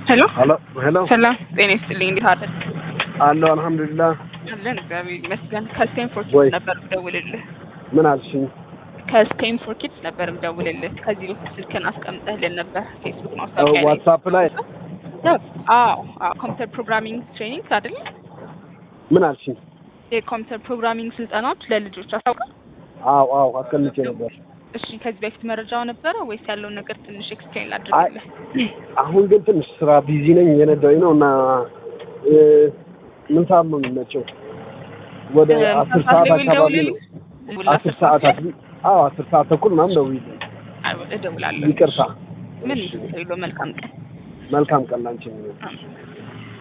ሄሎ ሄሎ ሄሎ ሰላም ጤና ይስጥልኝ። እንዴት አደርክ? አለሁ አልሐምዱሊላህ። አለን እግዚአብሔር ይመስገን። ከስቴንፎርድ ወይ። ኪድስ ነበር ምደውልልህ። ምን አልሽኝ? ከስቴንፎርድ ኪድስ ነበር ምደውልልህ። ከዚህ በፊት ስልክን አስቀምጠህልን ነበር ፌስቡክ ማስታወቂያ ላይ። ዋትሳፕ ላይ አዎ አዎ፣ ኮምፒውተር ፕሮግራሚንግ ትሬኒንግ አይደል? ምን አልሽኝ? የኮምፒውተር ፕሮግራሚንግ ስልጠናዎች ለልጆች አስታውቃል። አዎ አዎ አስቀምጬ ነበር። እሺ ከዚህ በፊት መረጃው ነበረ ወይስ ያለውን ነገር ትንሽ ኤክስፕሌን ላድርግልህ? አሁን ግን ትንሽ ስራ ቢዚ ነኝ እየነዳሁኝ ነው እና እ፣ ምን ሰዓት ነው የሚመቸው? ወደ እ፣ አስር ምሳ ሰዓት ላይ አካባቢ ነው። ደውልልህ? አስር ሰዓት አካባቢ አዎ አስር ሰዓት ተኩል ምናምን ደውዪልኝ። አይ፣ እደውላለሁ። ይቅርታ። ምን እሺ፣ ችግር የለውም። መልካም ቀን። መልካም ቀን ላንቺ። አሜን።